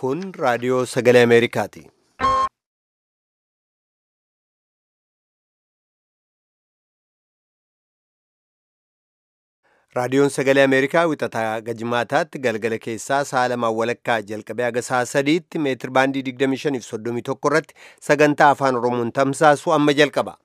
Kun raadiyoo sagalee Ameerikaati. Raadiyoon sagalee Ameerikaa wixataa gajmaataatti galgala keessaa sa'a lamaan walakkaa jalqabee haga sa'a sadiitti meetir baandii 25 fi 31 irratti sagantaa afaan Oromoon tamsaasu amma jalqaba.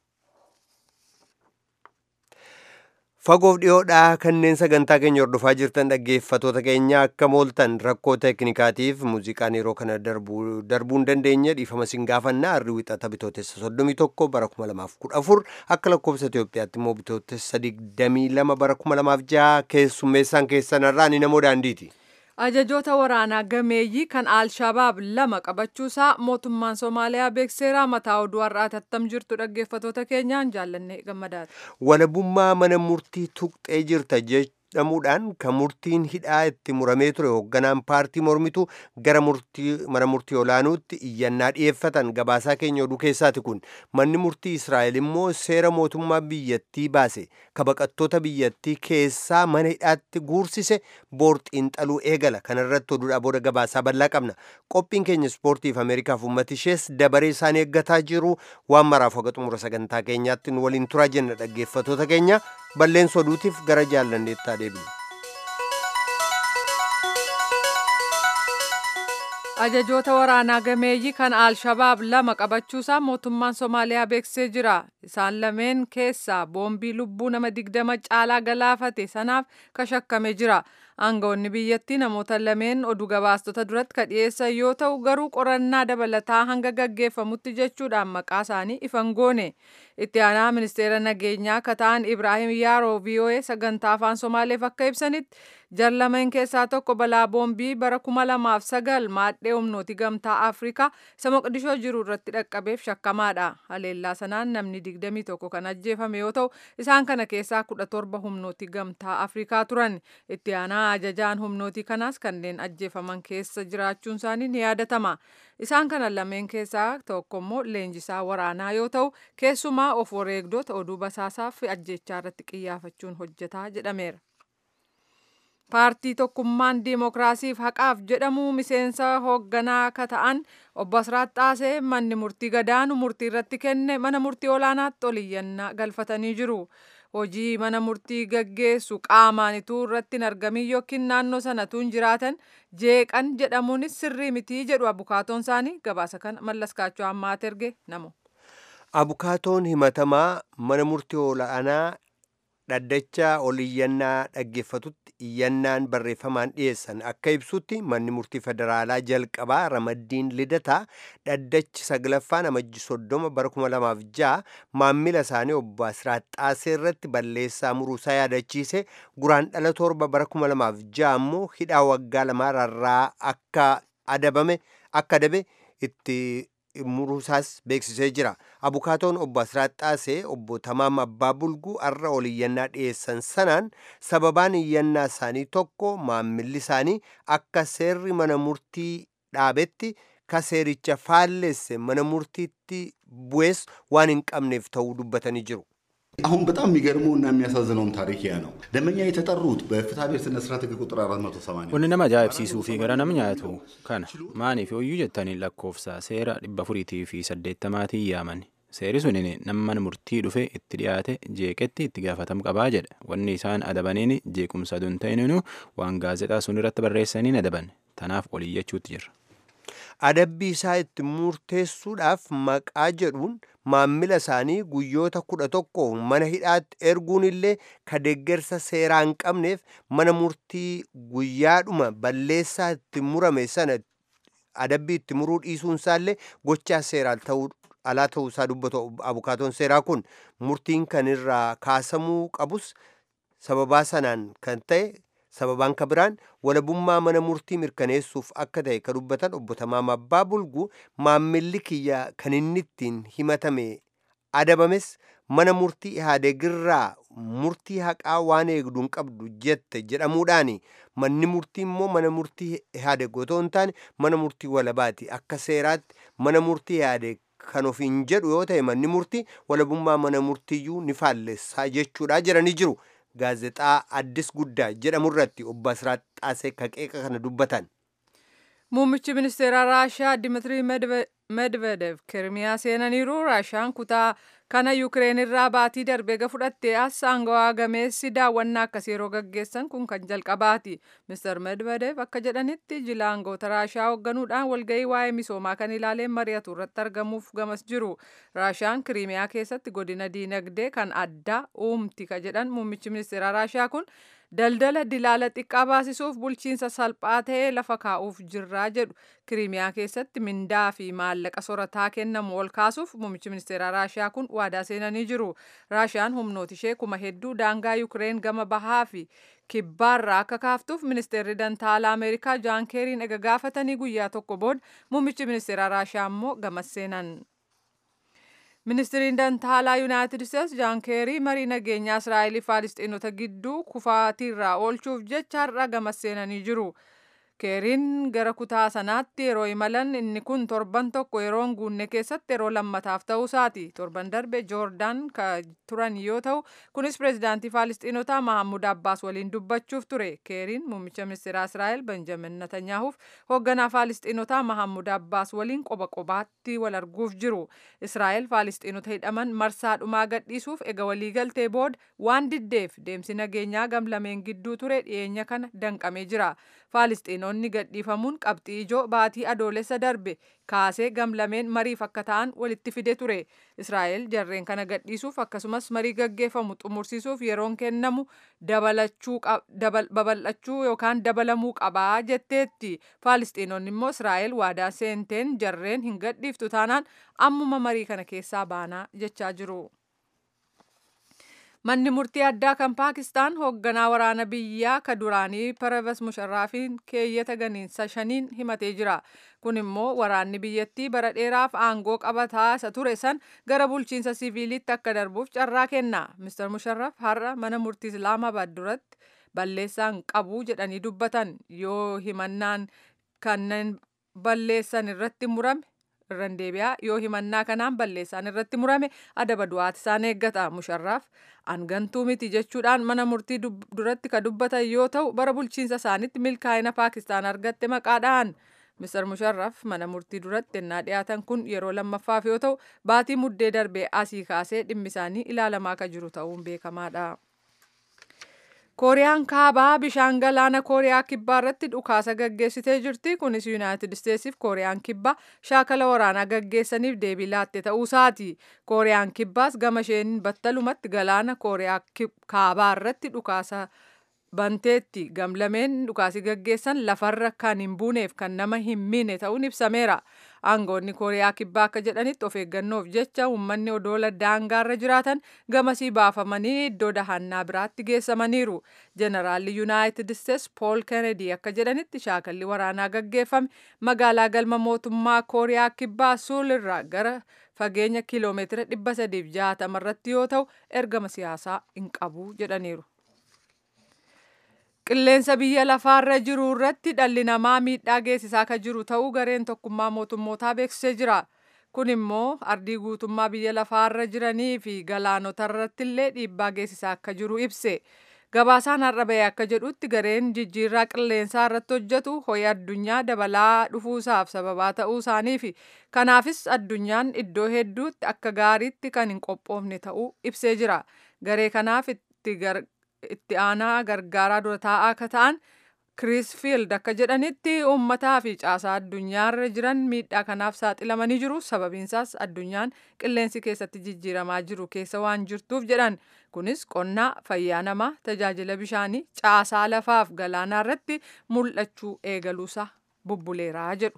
Fagoof dhiyoodhaa kanneen sagantaa keenya hordofaa jirtan dhaggeeffatoota keenya akka mooltan rakkoo teeknikaatiif muuziqaan yeroo kana darbuu hin dandeenye dhiifama sin gaafannaa harri wixata bitootessa 31 bara 2014 akka lakkoofsa Itoophiyaatti immoo bitootessa 22 bara 2006 keessummeessaan keessanarraa ni namoo daandiiti. Ajajoota waraanaa gameeyyii kan Alshabaab lama qabachuusaa mootummaan Somaaliyaa beekseeraa mataa oduu har'aati attam jirtu dhaggeeffatoota keenyaan jaallanne gammadaati. Walabummaa mana murtii tuqxee jirta jedhamuudhaan kan murtiin hidhaa itti muramee ture hoogganaan paartii mormitu gara mana murtii olaanuutti iyyannaa dhiyeeffatan gabaasaa keenya oduu keessaati kun manni murtii Israa'el immoo seera mootummaa biyyattii baase kabaqattoota biyyattii keessaa mana hidhaatti guursise boorxiin xaluu eegala kanarratti oduudhaa booda gabaasaa bal'aa qabna qophiin keenya ispoortiif ameerikaaf uummata ishees dabaree isaanii eeggataa jiru waan maraaf haga xumura sagantaa keenyaatti nu waliin turaa jenna dhaggeeffatoota keenya balleessa oduutiif gara jaallanneettaa deebinu. Ajajoota waraanaa gameeyyii kan Alshabaab lama qabachuusaa mootummaan Somaaliyaa beeksisee jira. Isaan lameen keessaa boombii lubbuu nama digdama caalaa galaafate sanaaf kashakkame jira. Aangawoonni biyyattii namoota lameen oduu gabaastota duratti ka dhiyeessan yoo ta'u garuu qorannaa dabalataa hanga gaggeeffamutti jechuudhaan maqaa isaanii ifan goone. Itti aanaa ministeera nageenyaa akka ta'an Ibraahim Yaaroo VOA sagantaa afaan Somaaleef akka ibsanitti jarlameen keessaa tokko balaa boombii bara kuma lamaaf sagal maadhee humnooti gamtaa Afrikaa isa Moqdishoo jiru irratti dhaqqabeef shakkamaadha. Haleellaa sanaan namni digdamii tokko kan ajjeefame yoo ta'u isaan kana keessaa kudha torba humnooti gamtaa Afrikaa turan. Itti aanaa ajajaan humnooti kanaas kanneen ajjeefaman keessa jiraachuun isaanii ni yaadatama. Isaan kana lameen keessaa tokko immoo leenjisaa waraanaa yoo ta'u keessumaa of wareegdota oduu basaasaaf ajjechaa irratti qiyyaafachuun hojjetaa jedhameera. Paartii tokkummaan diimokiraasiif haqaaf jedhamu miseensa hoogganaa akka ta'an obbo Asraat Xaasee manni murtii gadaanu murtii irratti kenne mana murtii olaanaatti oliyyannaa galfatanii jiru. Hojii mana murtii gaggeessu qaamaan ituu irratti hin argamin yookiin naannoo sanatu hin jiraatan jeeqan jedhamuunis sirrii mitii jedhu abukaatoon isaanii gabaasa kana mallaskaachuu ammaat erge namo. Abukaatoon himatamaa mana murtii olaanaa dhaddacha oliyyannaa dhaggeeffatutti iyyannaan barreeffamaan dhiyeessan akka ibsutti manni murtii federaalaa jalqabaa ramaddiin lidataa dhaddachi saglaffaan amajji soddoma bara kuma lamaaf ja'a maammila isaanii obbo Asraat Xaasee irratti balleessaa muruusaa yaadachiise guraan dhala torba bara kuma lamaaf ja'a immoo hidhaa waggaa lamaa rarraa akka adabame akka adabe itti muruusaas beeksisee jira. Abukaatoon obbo Asraat Xaasee obbo Tamaam Abbaa Bulguu har'a ol iyyannaa dhiyeessan sanaan sababaan iyyannaa isaanii tokko maammilli isaanii akka seerri mana murtii dhaabetti ka seericha faallesse mana murtiitti bu'ees waan hin qabneef ta'uu dubbatanii jiru. አሁን በጣም የሚገርመው እና የሚያሳዝነውም ታሪክ ያ ነው። ደንበኛ የተጠሩት በፍትሐ ብሔር ስነ ስርዓት ሕግ ቁጥር 480 Wanni nama ajaa'ibsiisuu fi gara nama nyaatu kana maaniif ooyyuu jettanii lakkoofsa seera dhibba afuriitii fi saddeettamaatiin yaaman. Seeri sunin nama mana murtii dhufe itti dhiyaate jeeqetti itti gaafatamu qabaa jedha. Wanni isaan adabaniin jeequmsa aduun ta'ininu waan gaazexaa sun irratti barreessaniin adaban. Tanaaf oliyyachuutti jirra. adabbii isaa itti murteessuudhaaf maqaa jedhuun maammila isaanii guyyoota kudha tokko mana hidhaatti erguun illee ka deeggarsa seeraa hin qabneef mana murtii guyyaadhuma balleessaa itti murame sana adabbii itti muruu dhiisuun isaallee gochaa seeraa ta'uu alaa ta'uu isaa dubbatu abukaatoon seeraa kun murtiin kan irraa kaasamuu qabus sababaa sanaan kan ta'e sababaan ka biraan walabummaa mana murtii mirkaneessuuf akka ta'e ka dubbatan obbo Tamaam Abbaa Bulguu maammilli kiyya kan inni ittiin himatame adabames mana murtii Ihaadeegirraa murtii haqaa waan eegdu hin qabdu jette jedhamuudhaani manni murtii immoo mana murtii Ihaadeeg otoo hin taane mana murtii walabaati akka seeraatti mana murtii Ihaadeeg kan ofiin jedhu yoo ta'e manni murtii walabummaa mana murtiiyyuu ni faallessaa jechuudha jedhanii jiru. gaazexaa addis guddaa jedhamu irratti obbo Asiraat Xaasee qeeqa kana dubbatan. Muummichi ministeera Raashiyaa Dimitrii Medvedev Kirimiyaa seenaniiru. Raashiyaan kutaa kana Yukireen irraa baatii darbee ga fudhattee as aangawaa gameessi daawwannaa akkasii yeroo gaggeessan kun kan jalqabaati. Mr. Medvedev akka jedhanitti jila aangoota Raashiyaa hoogganuudhaan walgahii waa'ee misoomaa kan ilaaleen mari'atu irratti argamuuf gamas jiru. Raashiyaan Kirimiyaa keessatti godina diinagdee kan addaa uumti ka jedhan muummichi ministeera Raashiyaa kun daldala dilaala xiqqaa baasisuuf bulchiinsa salphaa ta'ee lafa kaa'uuf jirraa jedhu kiriimiyaa keessatti mindaa fi maallaqa sorataa kennamu ol kaasuuf muummichi ministeeraa raashiyaa kun waadaa seenanii jiru raashiyaan humnoota ishee kuma hedduu daangaa yukireen gama bahaa fi kibbaarraa akka kaaftuuf ministeerri dantaalaa ameerikaa jaan keeriin ega gaafatanii guyyaa tokko booda muummichi ministeeraa raashiyaa immoo gamas seenan. ministiriin dantaalaa yuunaayitid isteetsi jaan keerii marii nageenyaa israa'elii faalisxiinota gidduu kufaatiirraa oolchuuf jecha har'a gamas seenanii jiru. keeriin gara kutaa sanaatti yeroo imalan inni kun torban tokko yeroo hin guunne keessatti yeroo lammataaf ta'uu isaati torban darbe joordaan ka turan yoo ta'u kunis pireezidaantii faalisxiinotaa mahammud abbaas waliin dubbachuuf ture keeriin muummicha ministeeraa israa'el benjamin netanyaahuuf hoogganaa faalisxiinotaa mahammud abbaas waliin qoba qobaatti wal arguuf jiru israa'el faalisxiinota hidhaman marsaa dhumaa gadhiisuuf ega waliigaltee booda waan diddeef deemsi nageenyaa gamlameen gidduu ture dhiyeenya kana danqamee jira faalisxiinonni gadhiifamuun qabxii ijoo baatii adoolessa darbe kaasee gamlameen mariif akka ta'an walitti fide ture israa'el jarreen kana gadhiisuuf akkasumas marii gaggeeffamu xumursiisuuf yeroon kennamu babal'achuu yookaan dabalamuu qabaa jetteetti faalisxiinonni immoo israa'el waadaa seenteen jarreen hin gadhiiftu taanaan ammuma marii kana keessaa baanaa jechaa jiru. Manni murtii addaa kan Paakistaan hoogganaa waraana biyyaa ka duraanii Pervez Musharrafiin keeyyata ganiinsa shaniin himatee jira. Kun immoo waraanni biyyattii bara dheeraaf aangoo qabataa isa ture san gara bulchiinsa siviilitti akka darbuuf carraa kenna. Mr. Musharraf har'a mana murtii Islaamabaad duratti balleessaan qabu jedhanii dubbatan yoo himannaan kanneen balleessan irratti murame irran deebi'aa yoo himannaa kanaan balleessaan irratti murame adaba du'aati isaan eeggata musharraaf angantuu miti jechuudhaan mana murtii duratti ka dubbatan yoo ta'u bara bulchiinsa isaanitti milkaa'ina paakistaan argatte maqaadhaan Mr. Musharraf mana murtii duratti ennaa dhiyaatan kun yeroo lammaffaaf yoo ta'u baatii muddee darbee asii kaasee dhimmi isaanii ilaalamaa ka jiru ta'uun beekamaadha. kooriyaan kaabaa bishaan galaana kooriyaa kibbaa irratti dhukaasa gaggeessitee jirti kunis yuunaayitid isteetsiif kooriyaan kibbaa shaakala waraanaa gaggeessaniif deebii laatte ta'uusaati kooriyaan kibbaas gama isheen battalumatti galaana kooriyaa kaabaa irratti dhukaasa banteetti gamlameen dhukaasi gaggeessan lafarra kan hin buuneef kan nama hin miine ta'uun ibsameera aangoonni kooriyaa kibbaa akka jedhanitti of eeggannoof jecha uummanni odoola daangaarra jiraatan gamasii baafamanii iddoo dahannaa biraatti geessamaniiru jeneraalli yuunaayitid isteets pool kennedy akka jedhanitti shaakalli waraanaa gaggeeffame magaalaa galma mootummaa kooriyaa kibbaa suul irraa gara fageenya kiiloomeetira 360 irratti yoo ta'u ergama siyaasaa hin qabu jedhaniiru. qilleensa biyya lafaarra jiru irratti dhalli namaa miidhaa geessisaa kan jiru ta'uu gareen tokkummaa mootummootaa beeksisee jira. Kun immoo ardii guutummaa biyya lafaarra jiranii fi galaanota irratti illee dhiibbaa geessisaa akka jiru ibse. Gabaasaan har'a bahee akka jedhutti gareen jijjiirraa qilleensaa irratti hojjetu ho'i addunyaa dabalaa dhufuusaaf sababaa ta'uu isaanii fi kanaafis addunyaan iddoo hedduutti akka gaariitti kan hin qophoofne ta'uu ibsee jira. Garee kanaaf itti itti aanaa gargaaraa dura taa'aa akka ta'an Kirisfiild akka jedhanitti uummataa fi caasaa addunyaarra jiran miidhaa kanaaf saaxilamanii jiru. Sababiinsaas addunyaan qilleensi keessatti jijjiiramaa jiru keessa waan jirtuuf jedhan. Kunis qonnaa, fayyaa namaa, tajaajila bishaanii, caasaa lafaaf galaanaa irratti mul'achuu eegaluusaa bubbuleeraa jedhu.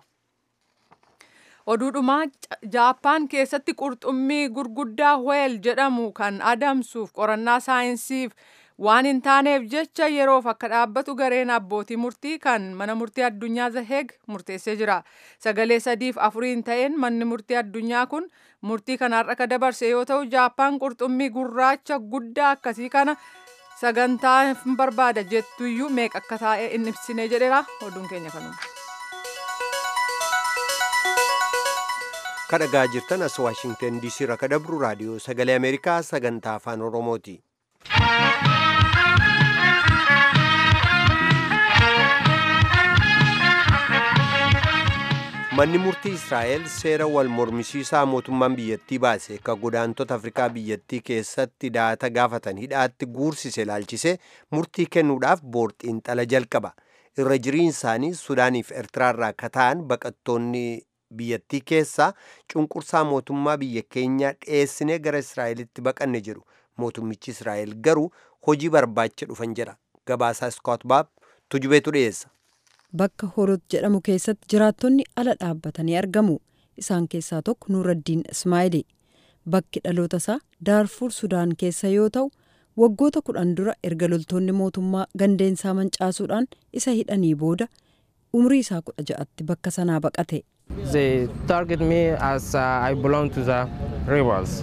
Oduudhumaa Jaappaan keessatti qurxummii gurguddaa weel jedhamu kan adamsuuf qorannaa saayinsiif waan hin taaneef jecha yeroof akka dhaabbatu gareen abbootii murtii kan mana murtii addunyaa zaheeg murteessee jira. Sagalee sadiif afuriin ta'een manni murtii addunyaa kun murtii kanaarra ka dabarse yoo ta'u Jaappaan qurxummii gurraacha guddaa akkasii kana sagantaa hin barbaada jettuyyuu meeqa akka taa'e hin ibsine jedheera oduun keenya kanuma. kadhagaa jirtan as waashingtan diisii irraa ka dabru raadiyoo sagalee ameerikaa sagantaa afaan oromooti. manni murtii israa'el seera wal mormisiisaa mootummaan biyyattii baase ka godaantota afrikaa biyyattii keessatti daata gaafatan hidhaatti guursise ilaalchise murtii kennuudhaaf boorxiinxala jalqaba irra jiriin isaanii sudaaniif eertiraarraa ka ta'an baqattoonni biyyattii keessaa cunqursaa mootummaa biyya keenyaa dhiyeessinee gara israa'elitti baqanne jedhu mootummichi israa'el garuu hojii barbaacha dhufan jedha gabaasaa iskoot baab tujubeetu dhiyeessa bakka horot jedhamu keessatti jiraattonni ala dhaabbatanii argamu isaan keessaa tokko nuuraddiin ismaa'ili bakki dhaloota isaa daarfuur sudaan keessa yoo ta'u waggoota kudhan dura erga loltoonni mootummaa gandeensaa mancaasuudhaan isa hidhanii booda umrii isaa kudha ja'atti bakka sanaa baqate. They target me as uh, I belong to the rebels.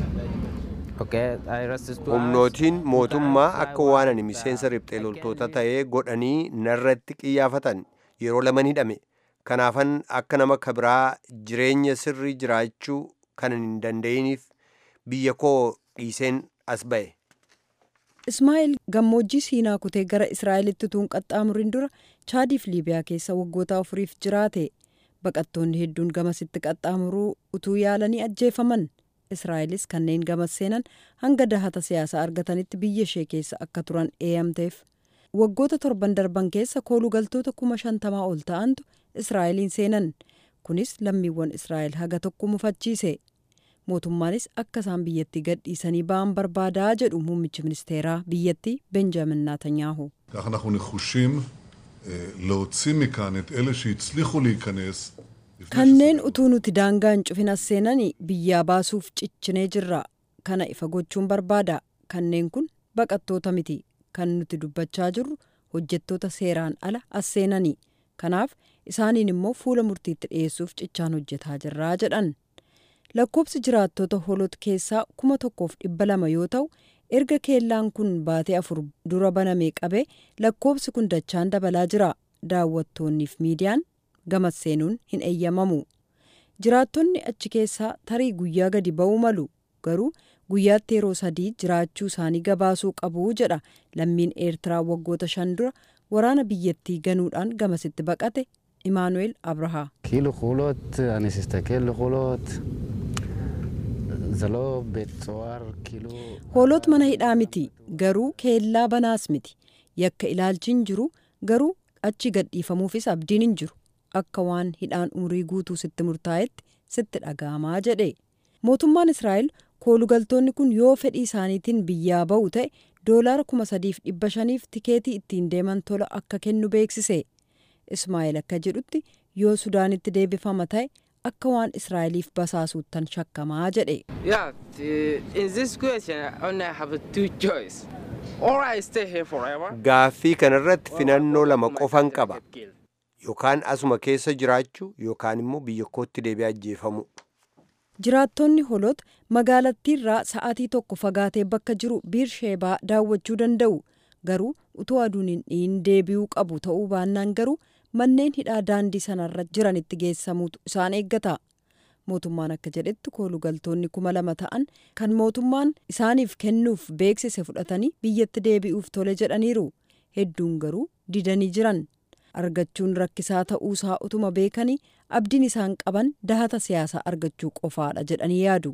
humnootiin mootummaa akka waan ani miseensa riphxee loltoota ta'ee godhanii narratti qiyyaafatan yeroo laman hidhame kanaafan akka nama kabiraa jireenya sirrii jiraachuu kan hin danda'iniif biyya koo dhiiseen as ba'e. Ismaa'eel gammoojjii siinaa kutee gara Israa'elitti utuu hin qaxxaamurin dura chaadiif liibiyaa keessa waggoota afuriif jiraate baqattoonni hedduun gamasitti qaxxaamuruu utuu yaalanii ajjeefaman. Israa'elis kanneen gamas seenan hanga dahata siyaasaa argatanitti biyya ishee keessa akka turan eeyamteef. Waggoota torban darban keessa koolugaltoota kuma shantamaa ol ta'antu Israa'eliin seenan. Kunis lammiiwwan Israa'el haga tokko mufachiise. Mootummaanis akka isaan biyyattii gadhiisanii ba'an barbaadaa jedhu muummichi ministeeraa biyyattii Benjaamin Naatanyaahu. כך אנחנו נחושים אה, להוציא מכאן את אלה שהצליחו להיכנס. לפני Kanneen utuu nuti daangaa hin cufin as seenanii biyyaa baasuuf ciccinee jirra. Kana ifa gochuun barbaada. Kanneen kun baqattoota miti. Kan nuti dubbachaa jirru hojjettoota seeraan ala as seenanii. Kanaaf isaaniin immoo fuula murtiitti dhiyeessuuf cichaan hojjetaa jirraa jedhan. Lakkoobsi jiraattota holot keessaa kuma tokkoof dhibba lama yoo ta'u erga keellaan kun baatee afur dura banamee qabee lakkoobsi kun dachaan dabalaa jira. Daawwattoonniif miidiyaan gamas seenuun hin eeyyamamu. Jiraattonni achi keessaa tarii guyyaa gadi ba'uu malu garuu guyyaatti yeroo sadii jiraachuu isaanii gabaasuu qabu jedha lammiin eertiraa waggoota shan dura waraana biyyattii ganuudhaan gamasitti baqate imaanu'eel abrahaa. כאילו חולות, אני אסתכל לחולות, זה לא בית סוהר, כאילו... hoolot mana hidhaa miti garuu keellaa banaas miti yakka ilaalchi hin jiru garuu achi gadhiifamuufis abdiin hin jiru akka waan hidhaan umurii guutuu sitti murtaa'etti sitti dhaga'amaa jedhe mootummaan israa'el koolugaltoonni kun yoo fedhii isaaniitiin biyyaa ba'u ta'e doolaara kuma sadiif dhibba shaniif tikeetii ittiin deeman tola akka kennu beeksise ismaa'eel akka jedhutti yoo sudaanitti deebifama ta'e akka waan israa'eliif basaasuuttan shakkamaa jedhe Yeah, the, in this question, I only have two choice. Or I stay here forever. Gaaffii kanarratti filannoo lama qofan qaba. Yookaan asuma keessa jiraachuu yookaan immoo biyya kootti deebi'ee ajjeefamu. Jiraattonni holot magaalattiirraa sa'aatii tokko fagaatee bakka jiru biirsheebaa daawwachuu danda'u. Garuu utuu aduun hin dhiin deebi'uu qabu ta'uu baannaan garuu manneen hidhaa daandii sanarra jiranitti geessamuutu isaan eeggata. Mootummaan akka jedhetti koolugaltoonni kuma lama ta'an kan mootummaan isaaniif kennuuf beeksise fudhatanii biyyatti deebi'uuf tole jedhaniiru. Hedduun garuu didanii jiran. Argachuun rakkisaa ta'uusaa utuma beekanii abdiin isaan qaban dahata siyaasaa argachuu qofaadha jedhanii yaadu.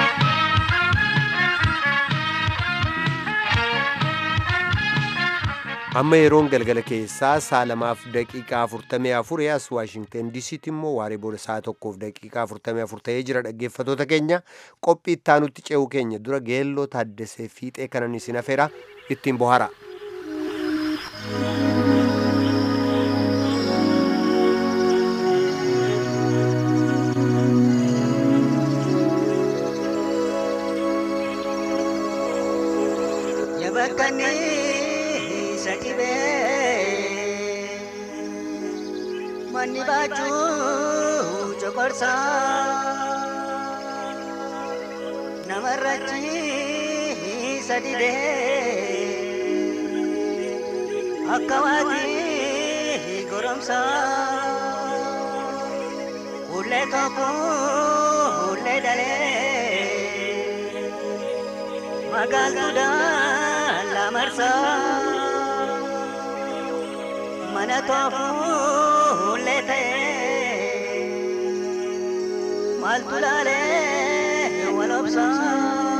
Amma yeroon galgala keessaa saa lamaaf daqiiqaa afurtamii afur as Waashingten diisiitti immoo waaree booda saa tokkoof daqiiqaa afurtamii afur ta'ee jira dhaggeeffatoota keenya qophii ittaanutti ce'uu keenya dura geelloo taaddasee fiixee kanan isin afeera ittiin bohara. Yabakkanii isa dhibee manni baachuu coqorsa namarrachi isa didee akka waatii goromsa ullee tokko ullee dalee. magaaltuudhaan lamarsaa mana toofuullee ta'ee maaltu laalee wal obsaa.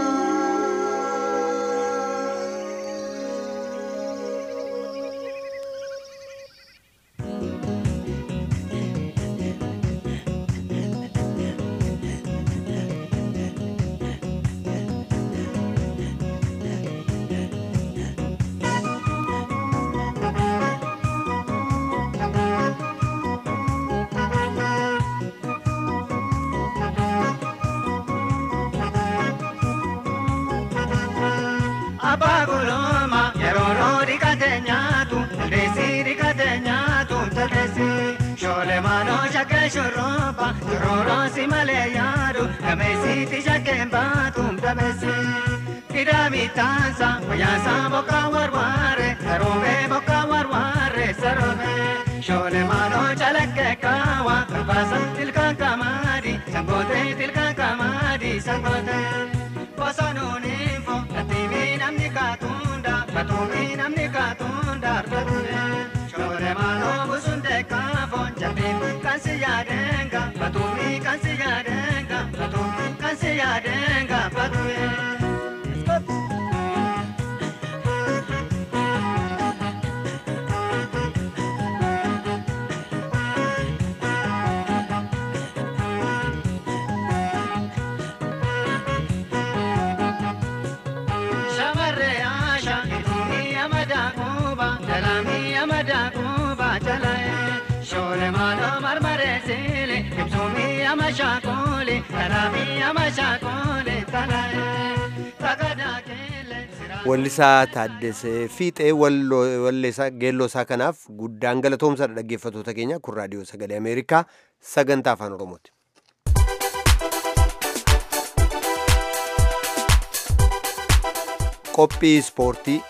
Abbaa guluma yeroo roori kate nyaatu taldeessi rikate nyaatu taldeessi shoolee maaloo shakkee shurrooba shurrooroo si malee yaadu gameessiiti shakkeen baatu dabeessi. Kidami taansa wayyaansa bokka warwaare saroomee bokka warwaare saroomee shoolee maaloo calaqqee kaawa kalbaasa tilkaan kamaadi sangootee tilkaan kamaadi sangootee. Bosonuun fo atiimi namni kaatunda katuumi namni kaatunda argatune shoore maaloo busunde kaafo jabbiin kan si yaadenga katuumi kan si yaadenga katuumi kan si yaadenga batuye. Shamarree Asha ituuni amada kuuba jalami amada kuuba jalae shoore maaloo marmaree siile ibsuumi ama shaakuli talami ama shaakuli talae tagadaa keelle Wallisaa Taaddasee Fiixee walleessaa geelloosaa kanaaf guddaan galatoomsadha dhaggeeffattoota keenya kun raadiyoo sagalee Ameerikaa sagantaa afaan Oromooti. Qophii ispoortii.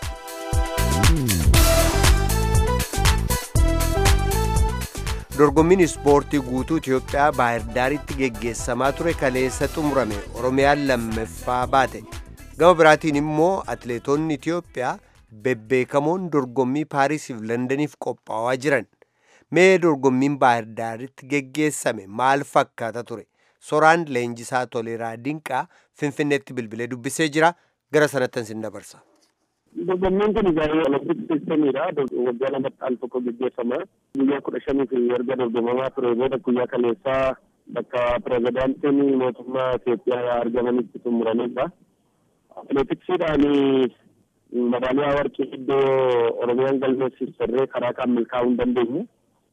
Dorgommiin ispoortii guutuu Itoophiyaa Baahir Daaritti geggeessamaa ture kaleessa xumurame Oromiyaan lammaffaa baate. Gama biraatiin immoo atileetonni Itoophiyaa bebbeekamoon dorgommii Paarisiif Londaniif qophaa'aa jiran. Mee dorgommiin Baahir Daaritti geggeessame maal fakkaata ture? Soraan Leenjisaa Toleeraa Dinqaa Finfinneetti bilbilee dubbisee jira. Gara sanattan sin dabarsa. Dorgommiin kun egaa olompikii keessaniidha. Waggaa lamatti al tokko gaggeeffama. Guyyaa kudha shaniif erga dorgomamaa ture booda guyyaa kaleessaa bakka pirezidaantiin mootummaa Itoophiyaa argamanitti xumuranidha. Atileetiksiidhaan madaaliyaa warqii iddoo Oromiyaan galmeessisarree karaa kan milkaa'uu hin dandeenye.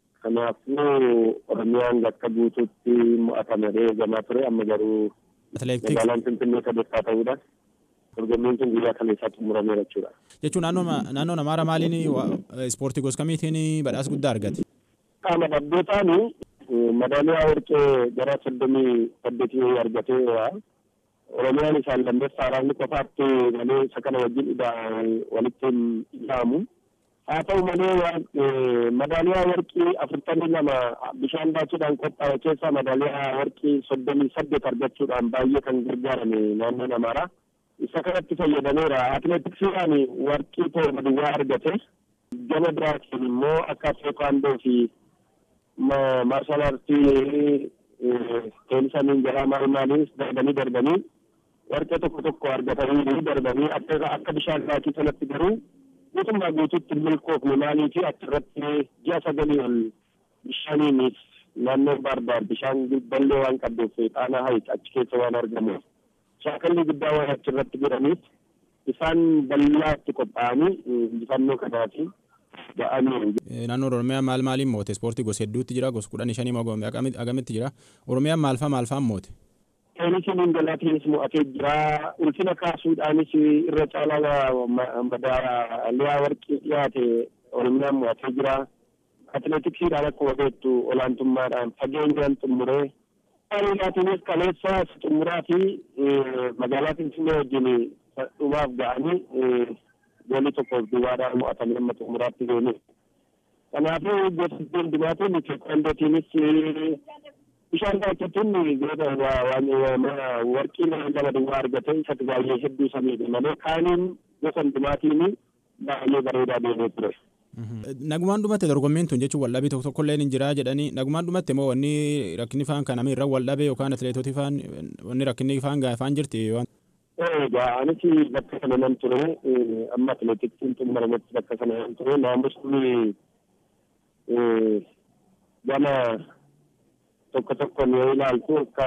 Kanaafuu Oromiyaan akka guutuutti mo'atamee eegamaa ture. Amma garuu magaalaan Finfinnee sadarkaa ta'uudhaan. dorgommiin kun guyyaa kaleessaa xumurameera jechuudha. Jechuun naannoo namaara maaliin ispoortii gosa kamiitiin badhaasa guddaa argate? Qaama dhabbootaan madaaliyaa warqee gara soddomii saddeetii argatee Oromiyaan isaan lammeessaa raawwi qofaatti malee isa kana wajjin walitti hin dhaamu. Haa ta'u malee madaaliyaa warqii afurtamii lama bishaan baachuudhaan qophaa'e keessaa madaaliyaa warqii soddomii saddeet argachuudhaan baay'ee kan gargaarame naannoo namaaraa. isa kanatti fayyadameera atileetiksiidhaan warqii torba duwwaa argate gama biraatiin immoo akka teekwaandoo fi maarshaal aartii teenisaniin jedhaa maal maaliinis darbanii darbanii warqee tokko tokko argatanii darbanii akka akka bishaan baatii sanatti garuu guutummaa guutuutti milkoofne maalii fi achirratti ji'a sagalii ol bishaaniinis naannoon baarbaar bishaan ballee waan qabduuf xaanaa hayit achi keessa waan argamuuf shaakalli guddaa waan achirratti godhaniif isaan bal'aatti qophaa'anii injifannoo kanaatiin ba'anii. Naannoo Oromiyaa maal maaliin moote? Ispoortii gosa hedduutti jira. Gosa kudhanii shanii moo agamitti jira? Oromiyaan maalfaa maalfaan moote? Teenisiin ingalaatiinis mo'atee jira. Ulfina kaasuudhaanis irra caalaa madaaliyaa warqii dhiyaate Oromiyaan mo'atee jira. Atileetiksiidhaan akkuma beektu olaantummaadhaan fageenyaan xumuree Ariinaatiinis kaleessa xumuraa fi magaalaa Finfinnee wajjin dhumaaf ga'anii goolii tokkoof duwwaadhaan mo'atanii amma xumuraatti deemu. Kanaafuu gosa hundumaatiin teekwaandootiinis bishaan daakketuun warqii lama duwwaa argate isatti baay'ee hedduu samiidha malee kaaniin gosa hundumaatiin baay'ee bareedaa deemee ture. Nagumaan dhumatte dorgommiin tun jechuun waldhabii tokko tokko illee hin jiraa jedhanii nagumaan dhumatte moo wanni rakkinni faan kanamii irra waldhabee yookaan atileetoti faan wanni rakkinni faan gaafaan jirti waan. Egaa anis bakka sana nan ture amma atileetiksiin xumurametti bakka sana nan ture naamusni gama tokko tokkoon yoo ilaaltu akka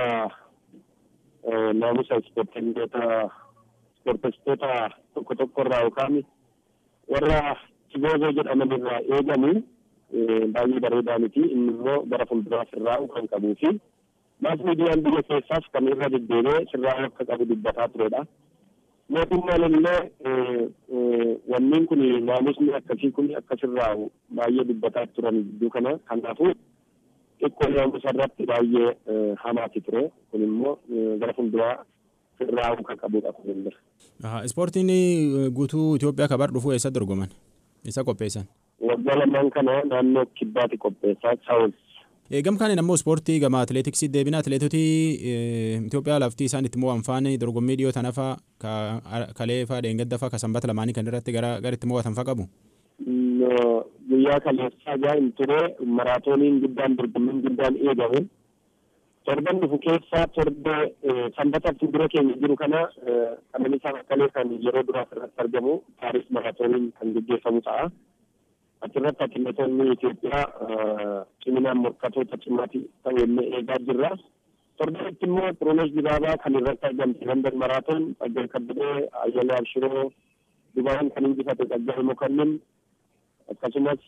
naamusa ispoortistoota ispoortistoota tokko tokko irraa yookaan warra Chigoozoo jedhaman irraa eegamu baay'ee bareedaa miti inni immoo gara fuulduraas irraa kan qabuu fi maas miidiyaan biyya keessaas kan irra deddeebi'ee sirraa akka qabu dubbataa turedha. Mootummaan illee wanniin kun naamusni akkasii kun akkasirraa baay'ee dubbataa turan gidduu kana kanaafuu xiqqoo naamusa irratti baay'ee hamaati ture kun immoo gara fuulduraa sirraa kan qabudha kun Ispoortiin guutuu Itoophiyaa kabar dhufuu eessatti dorgoman? Isa qopheessan? Waggaa lamaan kana naannoo kibbaatti qopheessaa saawus. Gam kaaniin ammoo ispoortii gama atileetiksii deebina atileetotii Itoophiyaa laftii isaan itti mo'an faana dorgommii dhiyoo tana faa kalee faa dheengadda faa ka sanbata lamaanii kan irratti gara itti mo'atan faa qabu? Guyyaa kaleessaa gaa hin ture maraatooniin guddaan dorgommiin guddaan eegame. torban dhufu keessaa torba sanbata fuuldura keenya jiru kana qananiisaa akkalee kan yeroo duraas irratti argamu paaris maraatooniin kan gaggeeffamu ta'a. Achirratti atileetonni Itoophiyaa ciminaan morkatoota cimaatii ta'u illee eegaa jirra. Torbanitti immoo Xirunesh Dibaabaa kan irratti argamte London maraatoon Xaggar Kabbadee Ayyalee Abshiroo Dubaan kan injifate Xaggar Mokonnin akkasumas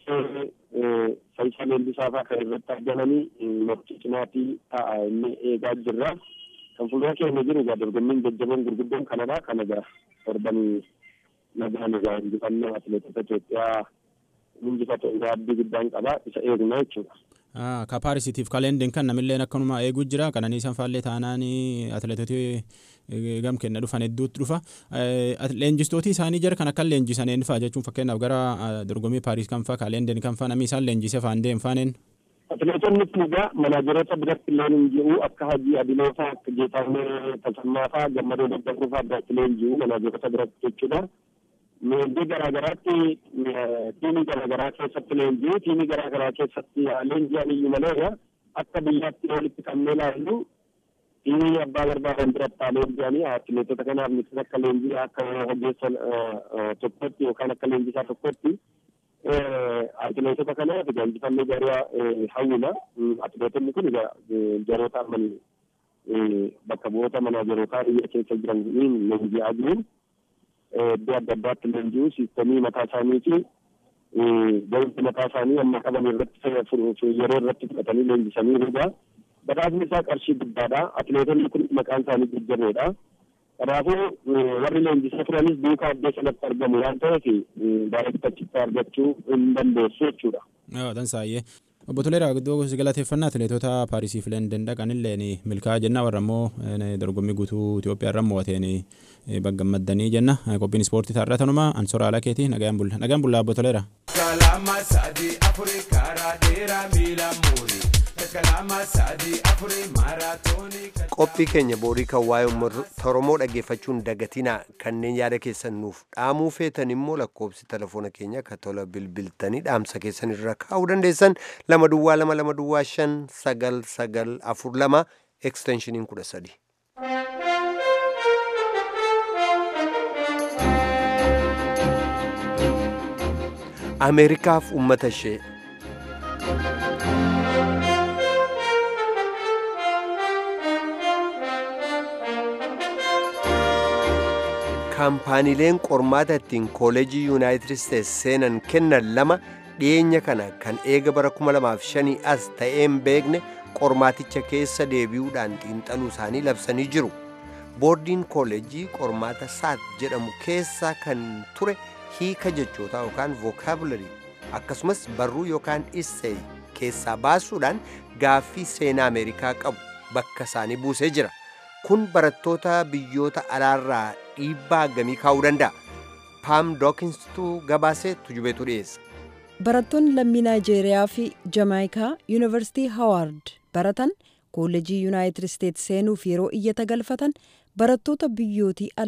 Fayyisaa Leellisaa fa'aa kan irratti argamanii morkii cimaatii ta'a inni eegaa jirra. Kan fuuldura keenya jiru egaa dorgommiin jajjaboon gurguddoon kanadha. Kan egaa torbanii nagaan egaa injifannoo atileetota Itoophiyaa injifatu egaa abdii guddaan qaba. Isa eegna jechuudha. Ka Paarisitiif kaleendiin kan namillee akkanuma eeguu jira. Kananiisan faallee taanaan atileetoti gam kenna dhufan hedduutti dhufa. Leenjistooti isaanii jira kan akka leenjisan eenyufaa jechuun fakkeenyaaf gara dorgommii Paaris kan faa kaleendiin kan faa namni isaan leenjisee faan deem faaneen. Atileetonni kun egaa manaajeroota biratti illee hin jiru akka Hajii Adiloofaa akka Geetaanee Tasammaa fa'aa gammadoo daddafuu fa'aa biratti illee hin jiru manaajeroota biratti jechuudha. Leenjii garaagaraatti tiimii garaagaraa keessatti leenjii tiimii garaagaraa keessatti leenji'an iyyuu malee akka biyyaatti walitti qabnee ilaallu tiimii abbaa barbaadan biratti leenji'anii atileetota kanaaf miti akka leenjii akka hojjeessan tokkotti yookaan akka leenjisaa tokkotti atileetota kanaaf injifannoo gaarii hawwina atileetonni kun jaroota ammanii bakka bu'oota manaajerootaa biyya keessa jiran leenji'aa jiruun iddoo adda addaatti leenji'u siistemii mataa isaaniiti ga'umsi mataa isaanii amma qaban irratti yeroo irratti fudhatanii leenjisanii rugaa badhaasni isaa qarshii guddaadha atileetonni kun maqaan isaanii jajjaboodha kanaafuu warri leenjisaa turanis duukaa iddoo sanatti argamu waan ta'eef daayirektachitti argachuu hin dandeessu jechuudha. Dansaayee. Obbo Toleeraa iddoo galateeffannaa atileetota Paarisiif London dhaqanillee milkaa'aa jenna warra immoo dorgommii guutuu Itoophiyaa irra mo'ateen baggammaddanii jenna qophiin ispoortii taarraa tanuma ansoora haala keetii nagaan bulla nagaan bulla Obbo Toleeraa. Kalama sadii afurii karaa dheeraa miila muurii. qophii keenya boorii kan waa'ee uummata oromoo dhaggeeffachuun dagatinaa kanneen yaada keessan nuuf dhaamuu feetan immoo lakkoobsi telefoona keenya akka tola bilbiltanii dhaamsa keessan irra kaa'uu dandeessan lama duwwaa lama lama duwwaa shan sagal sagal afur lama eksteenshiniin kudha sadi. ameerikaaf ummata ishee kaampaaniileen qormaata ittiin kooleejii yuunaayitid isteets seenan kennan lama dhiyeenya kana kan eega bara 2005 as ta'een beekne qormaaticha keessa deebi'uudhaan xiinxaluu isaanii labsanii jiru boordiin kooleejii qormaata saat jedhamu keessa kan ture hiika jechootaa yookaan vookaabularii akkasumas barruu yookaan isseey keessaa baasuudhaan gaaffii seenaa ameerikaa qabu bakka isaanii buusee jira kun barattoota biyyoota alaarraa dhiibbaa akkamii kaa'uu danda'a paam dookinsituu gabaasee tujubeetu dhiyeessa. barattoonni lammii naayijeeriyaa fi jamaayikaa yuunivarsiitii hawaard baratan koollejii yuunaayitid isteets seenuuf yeroo iyyata galfatan barattoota biyyootii alaa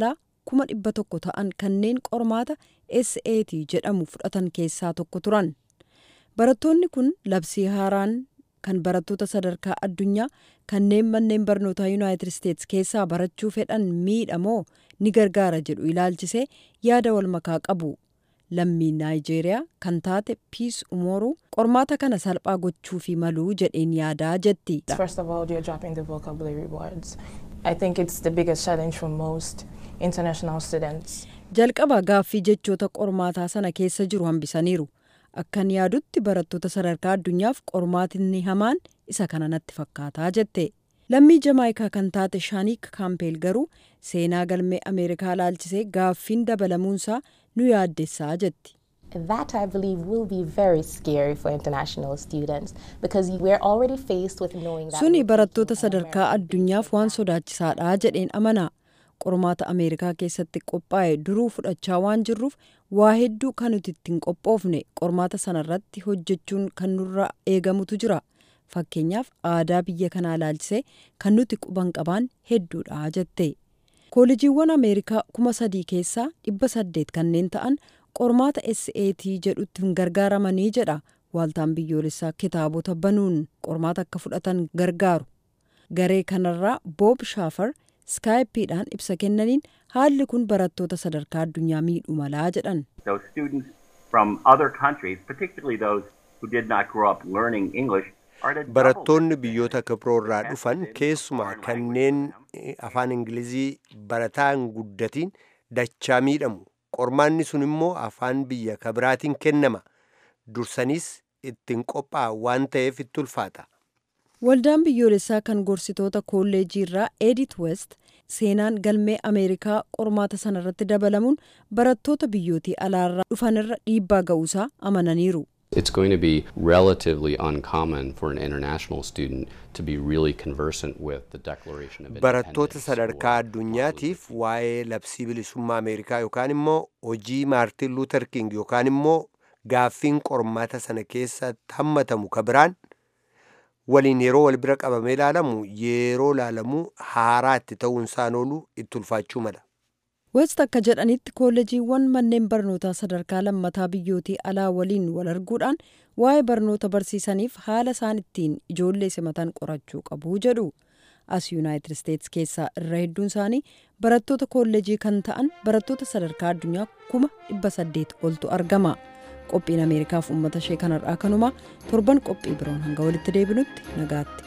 kuma dhibba tokko ta'an kanneen qormaata SAT jedhamu fudhatan keessaa tokko turan. Barattoonni kun labsii haaraan kan barattoota sadarkaa addunyaa kanneen manneen barnootaa yuunaayitid isteetsi keessaa barachuu fedhan miidhamoo ni gargaara jedhu ilaalchisee yaada wal makaa qabu. Lammii Naayijeeriyaa kan taate Piis Umooruu qormaata kana salphaa gochuu fi maluu jedheen yaadaa jetti. First of all, you're dropping the vocabulary words. I think it's the biggest challenge for most international students. Jalqaba gaaffii jechoota qormaataa sana keessa jiru hambisaniiru. Akkan yaadutti barattoota sadarkaa addunyaaf qormaatinni hamaan isa kana natti fakkaataa jette. Lammii Jamaayikaa kan taate Shaaniik Kaampeel garuu seenaa galmee Ameerikaa ilaalchisee gaaffiin dabalamuunsaa nu yaaddessaa jetti. That I believe will be very scary for international students because we're already faced with knowing that. Suni barattoota sadarkaa addunyaaf waan sodaachisaadha jedheen amana. Qormaata Ameerikaa keessatti qophaa'e duruu fudhachaa waan jirruuf waa hedduu kan nuti ittiin qophoofne qormaata sanarratti hojjechuun kan nurra eegamutu jira. Fakkeenyaaf aadaa biyya kanaa ilaalchisee kan nuti quban qabaan hedduudha jette. Koolijiiwwan Ameerikaa kuma sadii keessaa dhibba saddeet kanneen ta'an qormaata SAT jedhutti hin gargaaramanii jedha waaltaan biyyoolessaa kitaabota banuun qormaata akka fudhatan gargaaru. Garee kanarraa Boob Shaafar skaayipiidhaan ibsa kennaniin haalli kun barattoota sadarkaa addunyaa miidhu malaa jedhan. So students from other countries, particularly those who did not grow up learning English, barattoonni biyyoota kibroorraa dhufan keessumaa kanneen afaan ingilizii barataan guddatiin dachaa miidhamu qormaanni sun immoo afaan biyya kabiraatiin kennama dursaniis ittiin qophaa'a waan ta'eef itti ulfaata. Waldaan biyyoolessaa kan gorsitoota kolleejii irraa Edith West seenaan galmee Ameerikaa qormaata sanarratti dabalamuun barattoota biyyootii alaarraa dhufanirra dhiibbaa ga'uusaa amananiiru. It's going to be relatively uncommon for an international student to be really conversant with the Declaration of Barattoota sadarkaa addunyaatiif waa'ee labsii bilisummaa Ameerikaa yookaan immoo hojii Maartin Luuter King yookaan immoo gaaffiin qormaata sana keessatti hammatamu ka biraan waliin yeroo wal bira qabamee ilaalamu yeroo ilaalamu haaraatti ta'uun isaan oolu itti ulfaachuu mala. West akka jedhanitti kolleejiiwwan manneen barnootaa sadarkaa lammataa biyyootii alaa waliin wal arguudhaan waa'ee barnoota barsiisaniif haala isaan ittiin ijoollee simatan qorachuu qabu jedhu. As Yuunaayitid Isteetsi keessaa irra hedduun isaanii barattoota kolleejii kan ta'an barattoota sadarkaa addunyaa kuma dhibba saddeet oltu argama. Qophiin Ameerikaaf uummata ishee kanarraa kanumaa torban qophii biroon hanga walitti deebinutti nagaatti.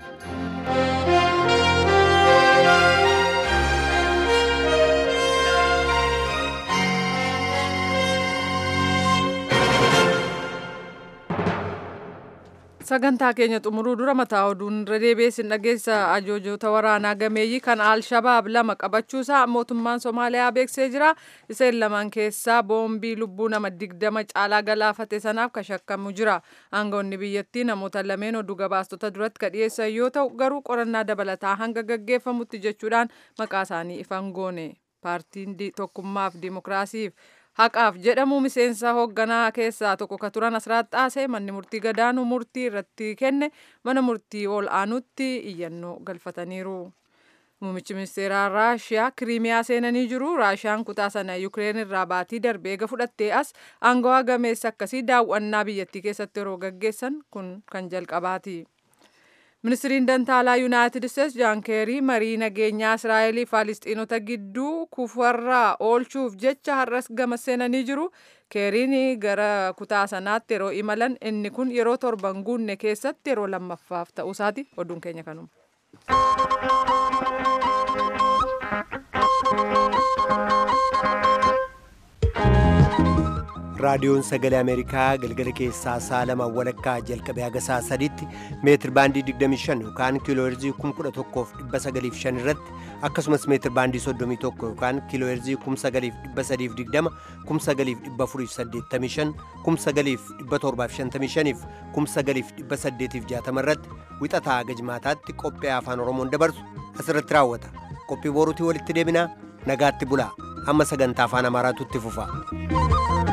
sagantaa keenya xumuruu dura mataa oduun irra deebiin dhageessa ajajjoota waraanaa gameeyyii kan alshabaab lama qabachuusaa mootummaan somaaliyaa beeksisee jira isaan lamaan keessaa boombii lubbuu nama digdama caalaa galaafate sanaaf kan shakkamu jira aangawoonni biyyattii namoota lameen oduu gabaastota duratti ka dhiyeessan yoo ta'u garuu qorannaa dabalataa hanga gaggeeffamutti jechuudhaan maqaa isaanii ifan goone paartiin tokkummaaf dimokiraasiif haqaaf jedhamu miseensa hoogganaa keessaa tokko ka turan asiraat xaasee manni murtii gadaanuu murtii irratti kenne mana murtii ol aanutti iyyannoo galfataniiru. Muummichi ministeeraa Raashiyaa Kiriimiyaa seenanii jiru. Raashiyaan kutaa sana Yukireen irraa baatii darbee eega fudhattee as aangawaa gameessa akkasii daawwannaa biyyattii keessatti yeroo gaggeessan kun kan jalqabaati. Ministiriin Dantaalaa Yuunaayitid Isteetsi Jaan Keerii marii nageenyaa Israa'elii Faalistiinota gidduu kufarraa oolchuuf jecha har'as gama seenanii jiru. Keeriin gara kutaa sanaatti yeroo imalan inni kun yeroo torban guunne keessatti yeroo lammaffaaf ta'uusaati. Oduun keenya kanuma. raadiyoon sagalee ameerikaa galgala keessaa sa'a lama walakkaa jalqabee haga sa'a sadiitti meetir baandii 25 yookaan kiilooherzii 11,905 irratti akkasumas meetir baandii 31 yookaan kiilooherzii 9,320 9,485 9,755 9,860 irratti wixataa haga jimaataatti qophii afaan oromoon dabarsu asirratti raawwata qophii boruutii walitti deebinaa nagaatti bulaa amma sagantaa afaan amaaraatu itti fufa.